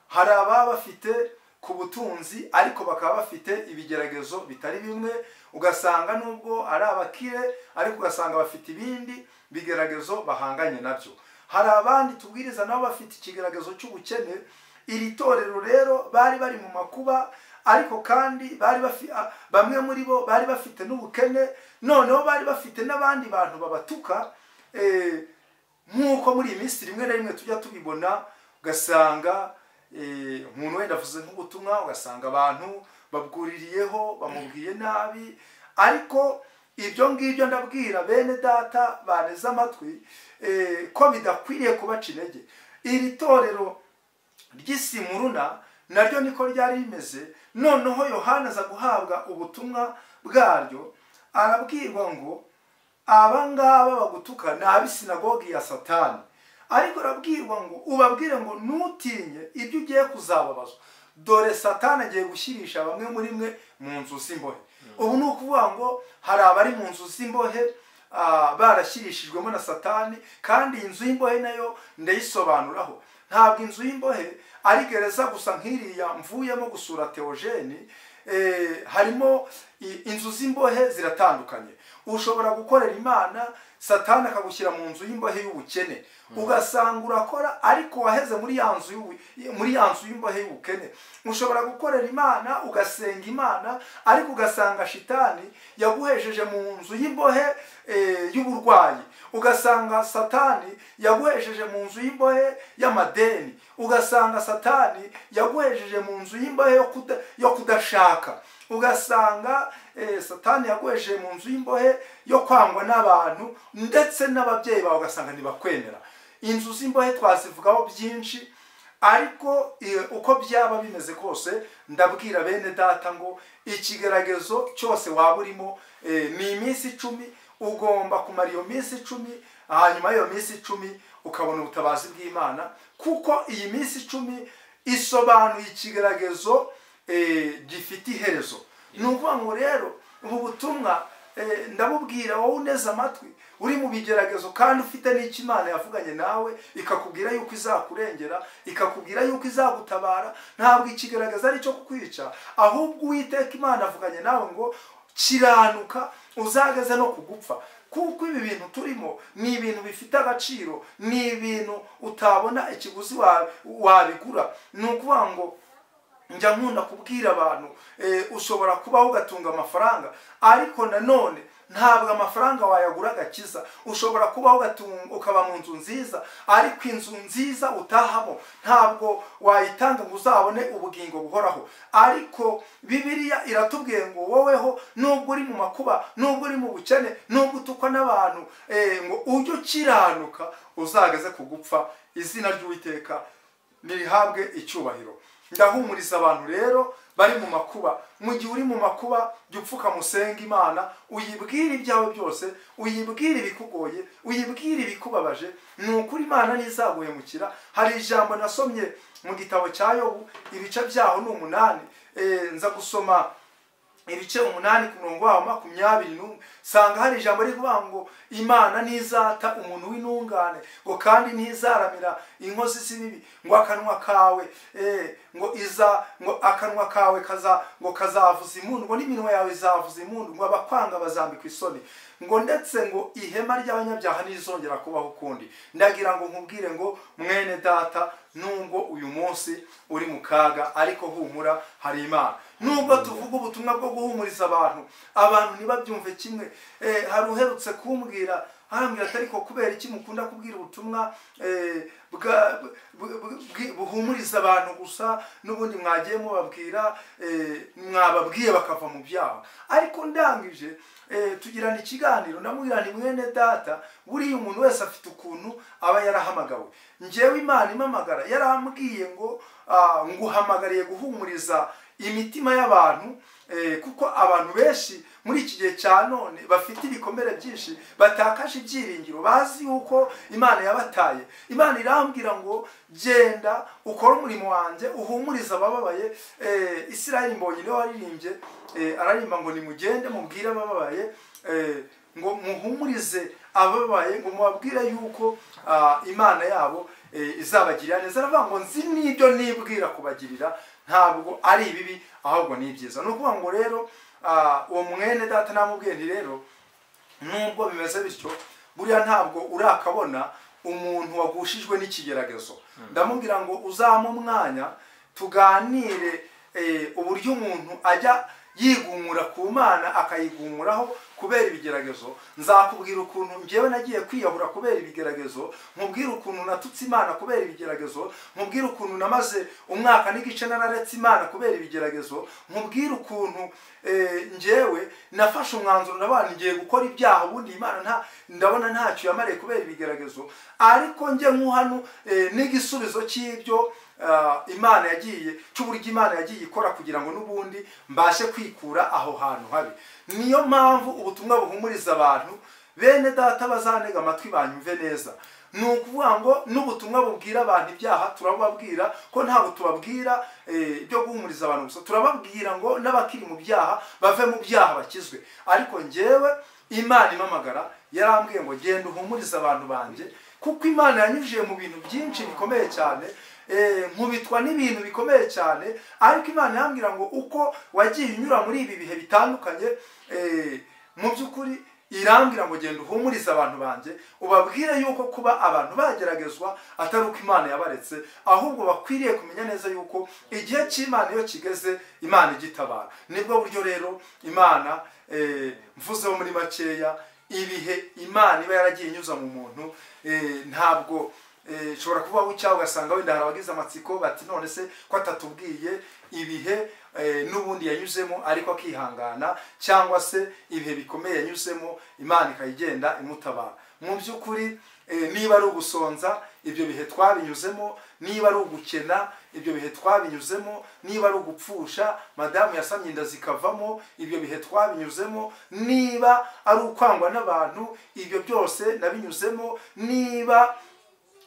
hari ababa bafite ku butunzi ariko bakaba bafite ibigeragezo bitari bimwe ugasanga nubwo ari abakire ariko ugasanga bafite ibindi bigeragezo bahanganye nabyo hari abandi tubwiriza nabo bafite ikigeragezo cy'ubukene iri torero rero bari bari mu makuba ariko kandi bari bafi, a- bamwe muri bo bari bafite n'ubukene noneho bari bafite n'abandi bantu babatuka eh, nk'uko muri iyi minsi rimwe na rimwe tujya tubibona ugasanga eh, umuntu wenda avuze nk'ubutumwa ugasanga abantu babwuririyeho bamubwiye nabi ariko ibyo ngibyo ndabwira bene data baneze amatwi eh, ko bidakwiriye kubaca intege iri torero ry'isimuruna naryo niko ryari rimeze noneho yohana aza guhabwa ubutumwa bwaryo arabwirwa ngo aba ngaba bagutuka ni ab'isinagogi ya satani ariko urabwirwa ngo ubabwire ngo ntutinye ibyo ugiye kuzababazwa dore satani agiye gushyirisha bamwe muri mwe mu nzu z'imbohe ubu ni ukuvuga ngo hari abari mu nzu z'imbohe ah, barashyirishijwemo na satani kandi iyi nzu y'imbohe nayo ndayisobanuraho ntabwo inzu y'imbohe ari gereza gusa nk'iriya mvuyemo gusura teogeni harimo i- inzu z'imbohe ziratandukanye ushobora gukorera imana satani akagushyira mu nzu y'imbohe y'ubukene ugasanga urakora ariko waheze muri ya nzu y'ubu- muri ya nzu y'imbohe y'ubukene ushobora gukorera imana ugasenga imana ariko ugasanga shitani yaguhesheje mu nzu y'imbohe eh, y'uburwayi ugasanga satani yaguhesheje mu nzu y'imbohe y'amadeni ugasanga satani yaguhesheje mu nzu y'imbohe yo kuda- yo kudashaka ugasanga eh, satani yaguhesheje mu nzu y'imbohe yo kwangwa n'abantu ndetse n'ababyeyi bawe ugasanga ntibakwemera inzu z'imbohe twazivugaho byinshi ariko eh, uko byaba bimeze kose ndabwira bene data ngo ikigaragazo cyose waba urimo eh, ni iminsi icumi ugomba kumara iyo minsi icumi hanyuma y'iyo minsi icumi ukabona ubutabazi bw'imana kuko iyi minsi icumi isobanuye ikigaragazo eh, gifite iherezo ni ukuvuga ngo rero ubu butumwa eh, ndabubwira wowe uneze amatwi uri mu bigeragezo kandi ufite n'icyo imana yavuganye nawe ikakubwira yuko izakurengera ikakubwira yuko izagutabara ntabwo ikigaragaza ari icyo kukwica ahubwo uwiteka imana avuganye nawe ngo kiranuka uzageze no kugupfa kuko ibi bintu turimo ni ibintu bifite agaciro ni ibintu utabona ikiguzi wa- wabigura ni ukuvuga ngo njya nkunda kubwira abantu eh, ushobora kubaho ugatunga amafaranga ariko nanone ntabwo amafaranga wayagura agakiza ushobora kubaho ugatunga ukaba mu nzu nziza ariko inzu nziza utahamo ntabwo wayitanga ngo uzabone ubugingo buhoraho ariko bibiliya iratubwiye ngo woweho nubwo uri mu makuba nubwo uri mu bukene nubwo utukwa n'abantu eh, ngo ujye ukiranuka uzageze ku gupfa izina ry'uwiteka nirihabwe icyubahiro ndahumuriza abantu rero bari mu makuba mu gihe uri mu makuba jya upfukamusenga imana uyibwire ibyawe byose uyibwire ibikugoye uyibwire ibikubabaje ni ukuri imana ntizaguhemukira hari ijambo nasomye mu gitabo cya yobu ibice byaho ni umunani Eh, nza gusoma ibice umunani ku murongo waho makumyabiri n'umwe usanga hari ijambo rivuga ngo imana ntizata umuntu w'intungane ngo kandi ntizaramira inkozi z'ibibi ngo akanwa kawe eh, ngo iza ngo akanwa kawe kaza ngo kazavuza impundu ngo n'iminwa yawe izavuza impundu ngo abakwanga bazambikwa isoni ngo ndetse ngo ihema ry'abanyabyaha ntirizongera kubaho ukundi ndagira ngo nkubwire ngo mwene data nubwo uyu munsi uri mu kaga ariko humura hari imana nubwo tuvuga ubutumwa bwo guhumuriza abantu abantu ntibabyumve kimwe Eh, hari uherutse kumbwira arambwira atari ko kubera iki mukunda kubwira ubutumwa eh, bwa- bu- bu- bwi- buhumuriza abantu gusa n'ubundi mwagiye mubabwira eh, mwababwiye bakava mu byaha ariko ndangije eh, tugirana ikiganiro ndamubwira nti mwene data buriya umuntu wese afite ukuntu aba yarahamagawe njyewe imana imamagara yarambwiye ngo ah, nguhamagariye guhumuriza imitima y'abantu eh, kuko abantu benshi muri iki gihe cya none bafite ibikomere byinshi batakaje ibyiringiro bazi yuko imana yabataye imana irambwira ngo genda ukore umurimo wanjye uhumurize abababaye eh, isirayeli mbonye niwe waririmbye eh, ararimba ngo nimugende mubwire abababaye eh, ngo muhumurize ababaye ngo mubabwire yuko ah, imana yabo eh, izabagirira neza aravuga ngo nzi n'ibyo nibwira kubagirira ntabwo ari ibibi ahubwo ni ibyiza ni ukuvuga ngo rero ah, uwo mwene data namubwiye nti rero nubwo bimeze bityo buriya ntabwo urakabona umuntu wagushijwe n'ikigeragezo ndamubwira ngo uzame umwanya tuganire eh, uburyo umuntu ajya yigumura ku mana akayigumuraho kubera ibigeragezo nzakubwira ukuntu njyewe nagiye kwiyahura kubera ibigeragezo nkubwire ukuntu natutse imana kubera ibigeragezo nkubwire ukuntu namaze umwaka n'igice nararetse imana kubera ibigeragezo nkubwire ukuntu eh, njyewe nafashe umwanzuro ndabona ngiye gukora ibyaha ubundi imana nta ndabona ntacyo yamariye kubera ibigeragezo ariko njye nk'uhano eh, n'igisubizo cy'ibyo ah, imana yagiye cy'uburyo imana yagiye ikora kugira ngo n'ubundi mbashe kwikura aho hantu habi niyo mpamvu ubutumwa buhumuriza abantu bene data bazanega amatwi banyumve neza ni ukuvuga ngo n'ubutumwa bubwira abantu ibyaha turababwira ko ntabwo tubabwira eh, ibyo guhumuriza abantu gusa turababwira ngo n'abakiri mu byaha bave mu byaha bakizwe ariko njyewe imana imamagara yarambwiye ngo genda uhumurize abantu banjye kuko imana yanyujije mu bintu byinshi bikomeye cyane eh, nkubitwa n'ibintu bikomeye cyane ariko imana yambwira ngo uko wagiye unyura muri ibi bihe bitandukanye eh, mu by'ukuri irambwira ngo genda uhumurize abantu banjye ubabwire yuko kuba abantu bageragezwa atari uko imana yabaretse ahubwo bakwiriye kumenya neza yuko igihe cy'imana iyo kigeze imana igitabara nibwo buryo rero imana eh, mvuzeho muri makeya ibihe imana iba yaragiye inyuza mu muntu eh, ntabwo eh, ushobora kuba ucyaha ugasanga wenda hari abagize amatsiko bati none se ko atatubwiye ibihe eh, n'ubundi yanyuzemo ariko akihangana cyangwa se ibihe bikomeye yanyuzemo imana ikayigenda imutabara mu by'ukuri eh, niba ari ugusonza ibyo bihe twabinyuzemo niba ari ugukena ibyo bihe twabinyuzemo niba ari ugupfusha madamu yasamye inda zikavamo ibyo bihe twabinyuzemo niba ari ukwangwa n'abantu ibyo byose nabinyuzemo niba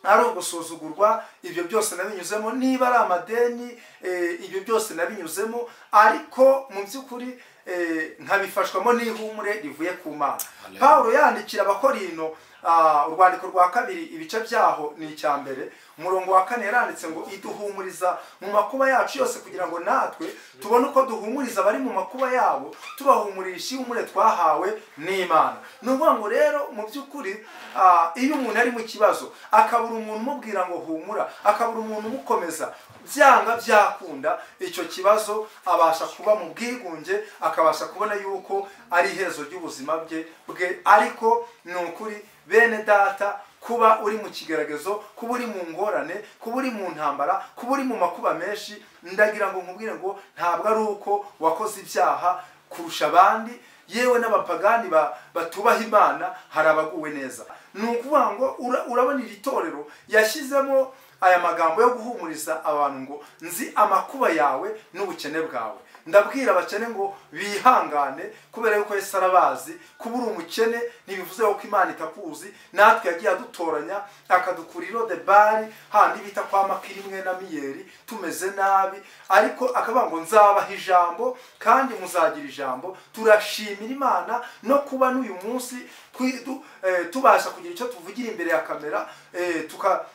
ari ugusuzugurwa ibyo byose nabinyuzemo niba ari amadeni eh, ibyo byose nabinyuzemo ariko mu by'ukuri eh, nkabifashwamo n'ihumure rivuye ku mana Hallelujah. pawulo yandikira abakorino ah, urwandiko rwa kabiri ibice byaho ni icya mbere umurongo wa kane yaranditse ngo iduhumuriza mu makuba yacu yose kugira ngo natwe tubone uko duhumuriza abari mu makuba yabo tubahumurisha ihumure twahawe n'imana ni ukuvuga ngo rero mu by'ukuri ah, iyo umuntu ari mu kibazo akabura umuntu umubwira ngo humura akabura umuntu umukomeza byanga byakunda icyo kibazo abasha kuba mu bwigunge akabasha kubona yuko ari iherezo ry'ubuzima bye bwe ariko ni ukuri bene data kuba uri mu kigeragezo kuba uri mu ngorane kuba uri mu ntambara kuba uri mu makuba menshi ndagira ngo nkubwire ngo ntabwo ari uko wakoze ibyaha kurusha abandi yewe n'abapagani ba- batubaha imana hari abaguwe neza ni ukuvuga ngo ura- urabona iri torero yashyizemo aya magambo yo guhumuriza abantu ngo nzi amakuba yawe n'ubukene bwawe ndabwira abakene ngo bihangane kubera yuko yesu arabazi kuba uri umukene ntibivuze yuko imana itakuzi natwe yagiye adutoranya akadukura irode bari handi bita kwa makiri imwe na miyeri tumeze nabi ariko akavuga ngo nzabaha ijambo kandi muzagira ijambo turashimira imana no kuba n'uyu munsi twi- tu- eh, tubasha kugira icyo tuvugira imbere ya kamera eh, tuka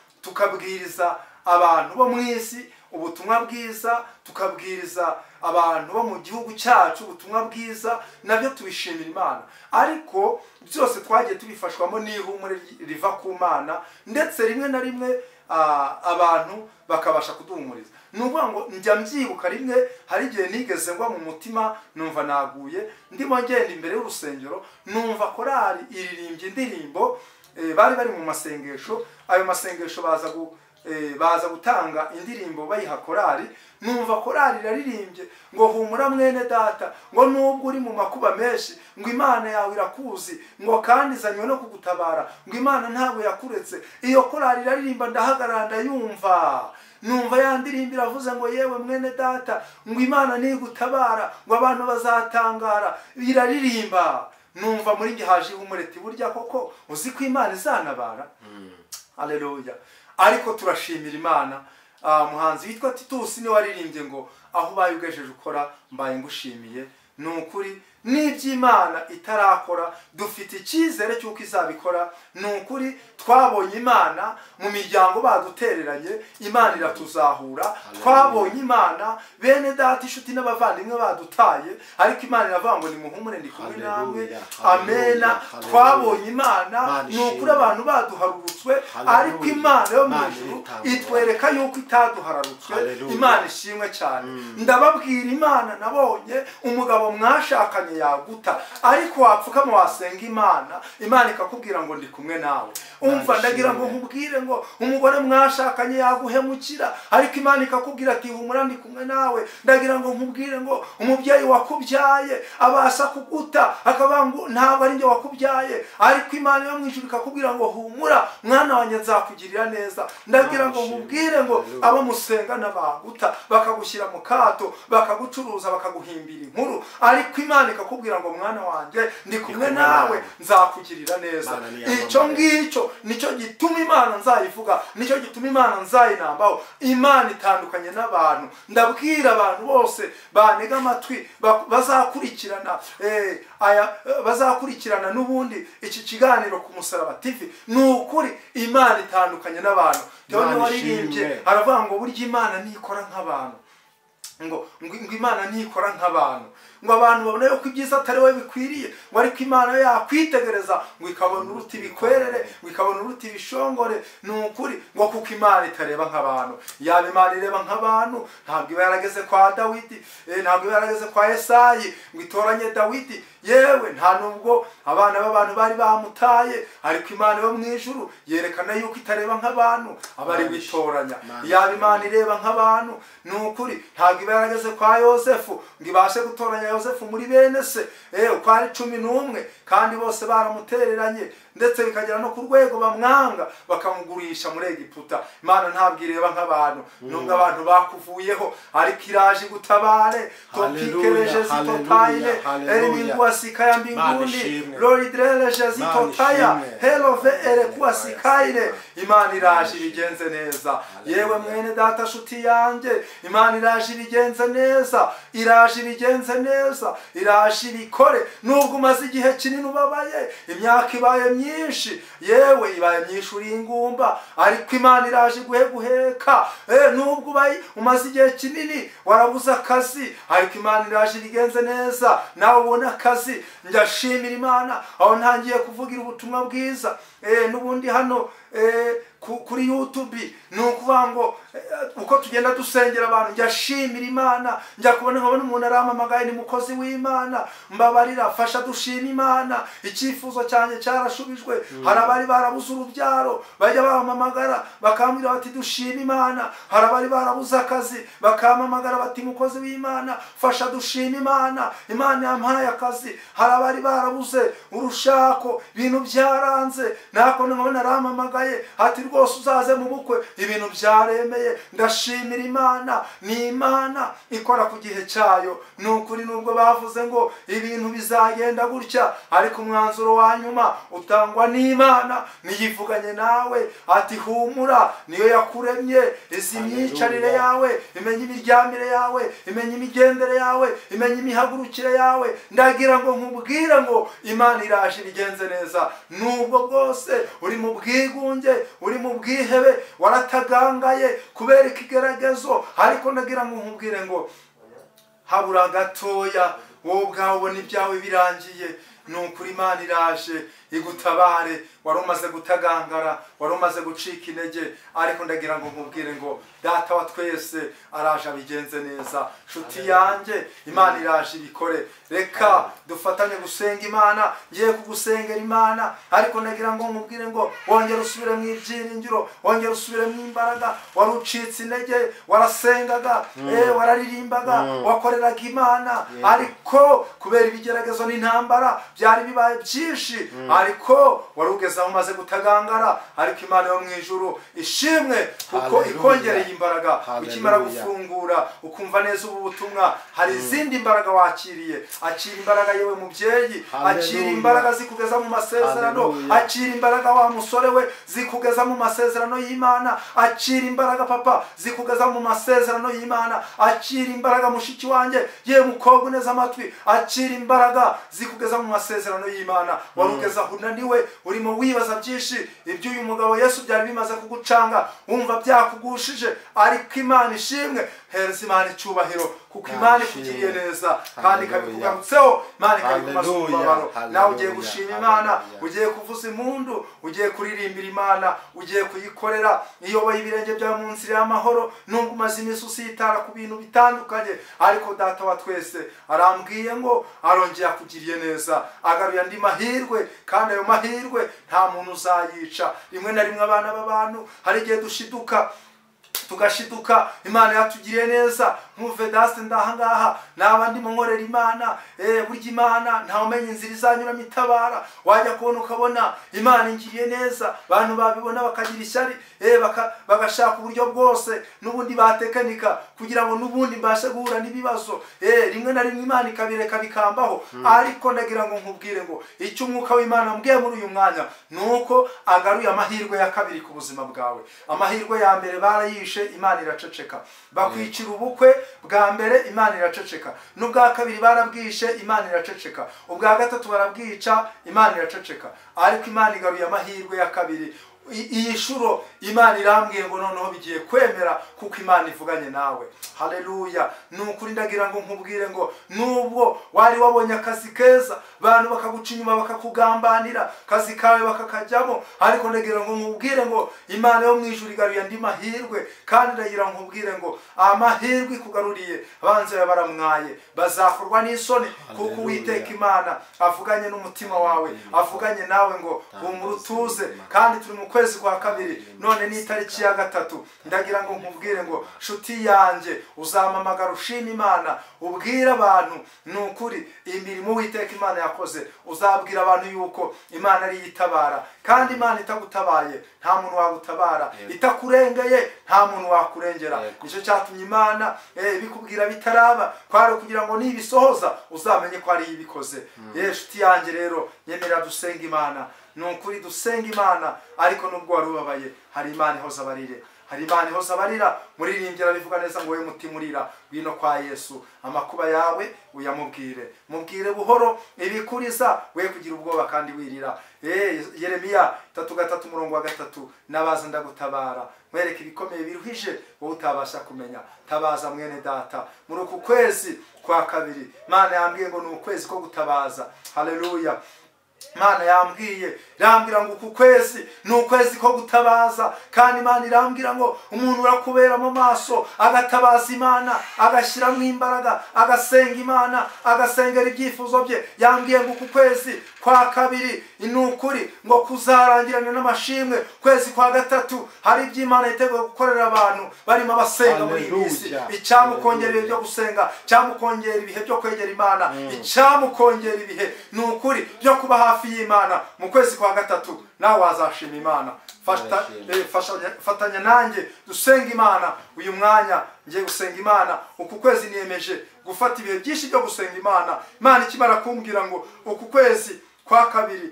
tukabwiriza abantu bo mu isi ubutumwa bwiza tukabwiriza abantu bo mu gihugu cyacu ubutumwa bwiza nabyo tubishimira imana ariko byose twagiye tubifashwamo n'ihumure riva ku mana ndetse rimwe na rimwe ah, abantu bakabasha kuduhumuriza ni ukuvuga ngo njya mbyibuka rimwe hari igihe nigeze ngwa mu mutima numva naguye ndimo ngenda imbere y'urusengero numva korari iririmbye indirimbo eh, bari bari mu masengesho ayo masengesho baza gu- eh, baza gutanga indirimbo bayiha korari numva korari iraririmbye ngo humura mwene data ngo nubwo uri mu makuba menshi ngo imana yawe irakuzi ngo kandi izanywe no kugutabara ngo imana ntabwo yakuretse iyo korari iraririmba ndahagarara ndayumva numva ya ndirimbo iravuze ngo yewe mwene data ngo imana nigutabara ngo abantu bazatangara iraririmba numva muri njye haje ihumureti burya koko uzi ko imana izanabara haleluya ariko turashimira imana Ah, muhanzi witwa titusi niwe waririmbye ngo aho ubaye ugejeje ukora mbaye ngushimiye ni ukuri n'iby'imana itarakora dufite icyizere cy'uko izabikora ni ukuri twabonye imana mu miryango badutereranye imana iratuzahura twabonye imana bene data inshuti n'abavandimwe badutaye ariko imana iravuga ngo nimuhumure ndi kumwe namwe Haleluya, amena haleluya, twabonye imana Imana ni ukuri ishimwe. abantu baduharurutswe Haleluya. ariko imana yo mu Imana ijuru itabara. itwereka yuko itaduhararutswe Haleluya. imana ishimwe cyane ndababwira imana nabonye umugabo mwashakanye yaguta ariko wapfukama wasenga imana imana ikakubwira ngo ndi kumwe nawe umva ndagira ngo ishimwe. nkubwire ngo umugore mwashakanye yaguhemukira ariko imana ikakubwira ati humura ndi kumwe nawe ndagira ngo nkubwire ngo umubyeyi wakubyaye abasha kuguta akavuga ngo ntabwo ari njye wakubyaye ariko imana yo mu ijuru ikakubwira ngo humura mwana wanjye nzakugirira neza ndagira ngo Imana ishimwe. nkubwire ngo Hallelujah. abo musenga n'abaguta bakagushyira mu kato bakagucuruza bakaguhimbira inkuru ariko imana ikakubwira ngo mwana wanjye ndi kumwe nawe nzakugirira neza Imana ni icyo iyamamaye. ngicyo nicyo gituma imana nzayivuga nicyo gituma imana nzayinambaho imana itandukanye n'abantu ndabwira abantu bose banega amatwi ba- bazakurikirana eh, aya eh, bazakurikirana n'ubundi iki kiganiro ku musaraba tv ni ukuri imana itandukanye n'abantu Theo Imana niwe waririmbye ishimwe. aravuga ngo burya imana ntikora nk'abantu ngo ngo ngo imana ntikora nk'abantu ngo abantu babone yuko ibyiza atari we bikwiriye ngo ariko imana yo yakwitegereza ngo ikabona uruti bikwerere ngo ikabona uruti bishongore ni ukuri ngo kuko imana itareba nk'abantu yaba imana ireba nk'abantu ntabwo iba yarageze kwa dawidi eh, ntabwo iba yarageze kwa esayi ngo itoranye dawidi yewe nta nubwo abana b'abantu bari bamutaye ariko imana yo mu ijuru yerekana yuko itareba nk'abantu abari Imana ish- gutoranya Imana yaba ishimwe. imana ireba nk'abantu ni ukuri ntabwo iba yarageze kwa yosefu ngo ibashe gutoranya yosefu muri bene se eh, uko ari cumi n'umwe kandi bose baramutereranye ndetse bikagera no ku rwego bamwanga bakamugurisha muri egiputa imana ntabwo ireba nk'abantu nubwo abantu bakuvuyeho ariko iraje gutabare Hallelujah, topikereje zitotayine hallelujah, hallelujah. eriningwasika ya Imana mbinguni ishimwe. loridereje Imana zitotaya ishimwe. herove erekwasikaire imana iraje ishimwe. ibigenze neza Hallelujah. yewe mwene data shuti yanjye imana iraje ibigenze neza iraje ibigenze neza iraje ibikore nubwo umaze igihe kinini ubabaye imyaka ibaye myinshi yewe ibaye myinshi uri ingumba ariko imana iraje guheguheka Eh, nubwo ubaye umaze igihe kinini warabuze akazi ariko imana iraje ibigenze neza nawe ubone akazi ndashimira imana aho ntangiye kuvugira ubutumwa bwiza Eh, n'ubundi hano eh, ku- kuri youtube ni ukuvuga ngo eh, uko tugenda dusengera abantu njya shimira imana njya kubona nkabona umuntu arampamagaye ni mukozi w'imana mbabarira fasha dushima imana icyifuzo cyanjye cyarashubijwe hari abari barabuze urubyaro bajya bampamagara bakambwira bati dushima imana hari abari barabuze akazi bakampamagara bati mukozi w'imana fasha dushima imana imana yampaye akazi hari abari barabuze urushako ibintu byaranze nako nkabona arampamagaye ati rwose uzaze mu bukwe ibintu byaremeye ndashimira imana ni imana ikora ku gihe cyayo ni ukuri nubwo bavuze ngo ibintu bizagenda gutya ariko umwanzuro wa nyuma utangwa n'imana niyivuganye nawe ati humura niyo yakuremye izi myicarire Hallelujah. yawe imenya imiryamire yawe imenya imigendere yawe imenya imihagurukire yawe ndagira ngo nkubwire ngo imana iraje ibigenze neza nubwo bwose uri mu bwigunge uri mu bwihebe waratagangaye kubera ikigeragezo ariko ndagira ngo nkubwire ngo habura gatoya wowe ubwawe ubona ibyawe birangiye ni ukuri imana iraje igutabare wari umaze gutagangara wari umaze gucika intege ariko ndagira ngo nkubwire ngo data wa twese araje abigenze neza nshuti yanjye imana iraje ibikore reka dufatanye gusenga imana ngiye kugusengera imana ariko ndagira ngo nkubwire ngo wongere usubire mu ibyiringiro wongere usubire mu imbaraga wari ucitse intege warasengaga eh, wararirimbaga wakoreraga imana ariko kubera ibigeragezo n'intambara byari bibaye byinshi ariko wari ugeze aho umaze gutagangara ariko imana yo mu ijuru ishimwe kuko Hallelujah. ikongereye imbaraga ukimara Hallelujah. gufungura ukumva neza ubu butumwa hari izindi mbaraga wakiriye akira imbaraga yewe mubyeyi akira Hallelujah. imbaraga zikugeza mu masezerano Hallelujah. akira imbaraga wa musore we zikugeza mu masezerano y'imana akira imbaraga papa zikugeza mu masezerano y'imana akira imbaraga mushiki wanjye ye mukobwa uneze amatwi akira imbaraga zikugeza mu masezerano y'imana wari ugeze aho unaniwe urimo wibaza byinshi ibyo uyu mugabo yesu byari bimaze kugucanga wumva byakugushije ariko imana ishimwe hereza imana icyubahiro kuko Imana imana ishimwe. ikugiriye neza kandi Hallelujah. ikabikugarutseho imana ikabikumaza Hallelujah. umubabaro nawe ugiye Hallelujah. gushima imana Hallelujah. ugiye kuvuza impundu ugiye kuririmbira imana ugiye kuyikorera iyoboye ibirenge byawe mu nzira y'amahoro nubwo umaze iminsi usitara ku bintu bitandukanye ariko data wa twese arambwiye ngo arongeye akugiriye neza agaruye andi mahirwe kandi ayo mahirwe nta muntu uzayica rimwe na rimwe abana b'abantu hari igihe dushiduka tugashiduka imana yatugiriye neza nkuve dasite ndahangaha naba ndimo nkorera imana eh, burya imana ntawe umenya inzira izanyuramo itabara wajya kubona ukabona imana ingiriye neza abantu babibona bakagira ishyari eh, baka- bagashaka uburyo bwose n'ubundi batekinika kugira ngo n'ubundi mbashe guhura n'ibibazo eh, rimwe na rimwe imana ikabireka bikambaho ariko ndagira ngo nkubwire ngo icyo umwuka w'imana wambwiye muri uyu mwanya ni uko agaruye amahirwe ya kabiri ku buzima bwawe amahirwe ya mbere barayishe imana iraceceka bakwicira ubukwe bwa mbere imana iraceceka n'ubwa kabiri barabwishe imana iraceceka ubwa gatatu barabwica imana iraceceka ariko imana igaruye amahirwe ya kabiri I- iyi shuro imana irambwiye ngo noneho bigiye kwemera kuko imana ivuganye nawe haleluya ni ukuri ndagira ngo nkubwire ngo nubwo wari wabonye akazi keza abantu bakaguca inyuma bakakugambanira akazi kawe bakakajyamo ariko ndagira ngo nkubwire ngo imana yo mu ijuru igaruye andi mahirwe kandi ndagira ngo nkubwire ngo amahirwe ikugaruriye abanzi bawe baramwaye bazakorwa n'isoni kuko Haleluya. uwiteka imana avuganye n'umutima wawe avuganye nawe ngo humura utuze kandi turi mu kwezi kwa kabiri none ni itariki ya gatatu ndagira ngo nkubwire ngo nshuti yanjye uzamamagara ushima imana ubwire abantu ni ukuri imirimo witeka imana yakoze uzabwira abantu yuko imana ariyo itabara kandi imana itagutabaye nta muntu wagutabara Yego. itakurengeye nta muntu wakurengera Yego. nicyo cyatumye imana eh, ibikubwira bitaraba kwari ukugira ngo nibisohoza uzamenye ko ariyo ibikoze yewe shuti yanjye rero nyemera dusenga imana ni ukuri dusenga imana ariko nubwo wari ubabaye hari imana ihoza abarire hari imana ihoza abarira muririmbira bivuga neza ngo wowe mutima urira wino kwa yesu amakuba yawe uyamubwire mubwire buhoro ibikuriza we kugira ubwoba kandi wirira Eh, yeremiya tatu gatatu umurongo wa gatatu nabaza ndagutabara mwereke ibikomeye biruhije wowe utabasha kumenya tabaza mwene data muri uku kwezi kwa kabiri mana yambwiye ngo ni ukwezi ko gutabaza haleluya imana yambwiye irambwira ngo uku kwezi ni ukwezi ko gutabaza kandi imana irambwira ngo umuntu urakubera mu maso agatabaza imana agashyiramo imbaraga agasenga imana agasengera ibyifuzo bye yambwiye ngo uku kwezi kwa kabiri ni ukuri ngo kuzarangirana n'amashimwe kwezi kwa gatatu hari ibyo imana yiteguye gukorera abantu barimo abasenga muri iyi minsi Hallelujah. icyamukongerera ibihe byo gusenga cyamukongera ibihe byo kwegera imana icyamukongera ibihe ni ukuri byo kuba hafi y'imana mu kwezi kwa gatatu nawe wazashima imana Fata- Nzashima. eh, fasha- fatanya nanjye dusenga imana uyu mwanya ngiye gusenga imana uku kwezi niyemeje gufata ibihe byinshi byo gusenga imana imana ikimara kumbwira ngo uku kwezi kwa kabiri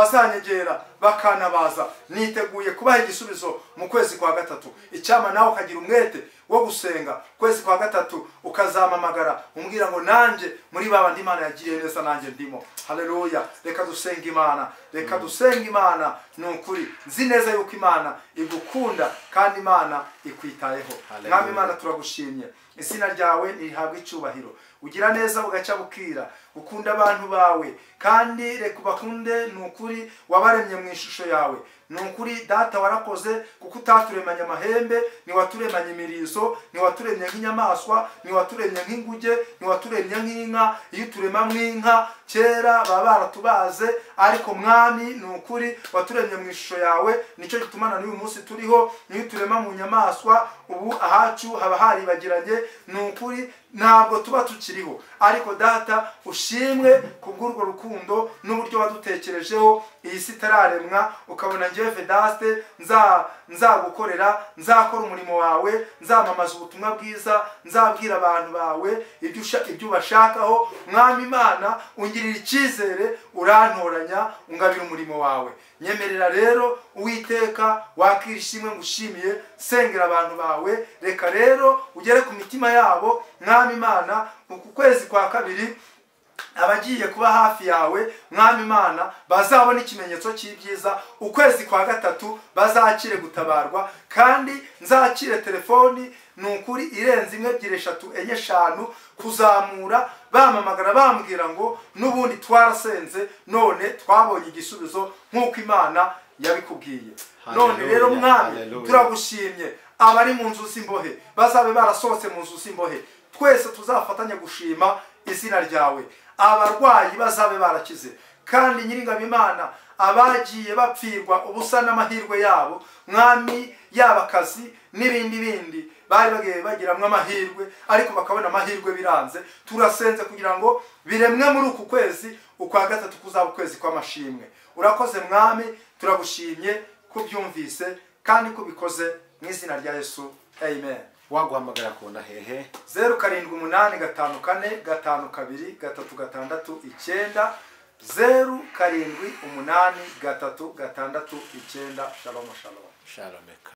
abazanyegera bakanabaza niteguye kubaha igisubizo mu kwezi kwa gatatu icyama nawe ukagira umwete wo gusenga kwezi kwa gatatu ukazamamagara umbwira ngo nanjye muri ba bandi imana yagiriye neza nanjye ndimo haleluya reka dusenga imana reka dusenga imana ni ukuri nzi neza yuko imana igukunda kandi imana ikwitayeho Hallelujah. mwami imana turagushimye izina ryawe ntirihabwa icyubahiro ugira neza bugacya bukira ukunda abantu bawe kandi reka ubakunde ni ukuri wabaremye mu ishusho yawe ni ukuri data warakoze kuko utaturemanye amahembe ntiwaturemanye imirizo ntiwaturemye nk'inyamaswa ntiwaturemye nk'inguge ntiwaturemye nk'inka iyo uturema nk'inka kera baba baratubaze ariko mwami ni ukuri waturemye mu ishusho yawe nicyo gituma na n'uyu munsi turiho niyo uturema mu nyamaswa ubu ahacu haba haribagiranye ni ukuri ntabwo tuba tukiriho ariko data ushimwe kubw'urwo rukundo n'uburyo wadutekerejeho iyi si itararemwa ukabona ngewe vedaste nza nzagukorera nzakora umurimo wawe nzamamaza ubutumwa bwiza nzabwira abantu bawe ibyo usha- ibyo ubashakaho mwami imana ungirira icyizere urantoranya ungabira umurimo wawe nyemerera rero uwiteka wakira ishimwe ngushimiye sengera abantu bawe reka rero ugere ku mitima yabo mwami imana uku kwezi kwa kabiri abagiye kuba hafi yawe mwami imana bazabona ikimenyetso cy'ibyiza ukwezi kwa gatatu bazakire gutabarwa kandi nzakire telefoni ni ukuri irenze imwe ebyiri eshatu enye eshanu kuzamura bamamagara bambwira ngo n'ubundi twarasenze none twabonye igisubizo nk'uko imana yabikubwiye none Hallelujah, rero mwami turagu hallelujah. turagushimye abari mu nzu z'imbohe bazabe barasohotse mu nzu z'imbohe twese tuzafatanye gushima izina ryawe abarwayi bazabe barakize kandi nyiringabo imana abagiye bapfirwa ubusa n'amahirwe yabo mwami yaba akazi n'ibindi bindi bari bagiye bagiramwo amahirwe ariko bakabona amahirwe biranze turasenze kugira ngo biremwe muri uku kwezi ukwa gatatu kuzaba ukwezi kw'amashimwe urakoze mwami turagushimye kubyumvise kandi ko ubikoze mu izina rya yesu amen waguhamagara akunda hehe zeru karindwi umunani gatanu kane gatanu kabiri gatatu gatandatu icyenda zeru karindwi umunani gatatu gatandatu icyenda shalom shalom shalomeka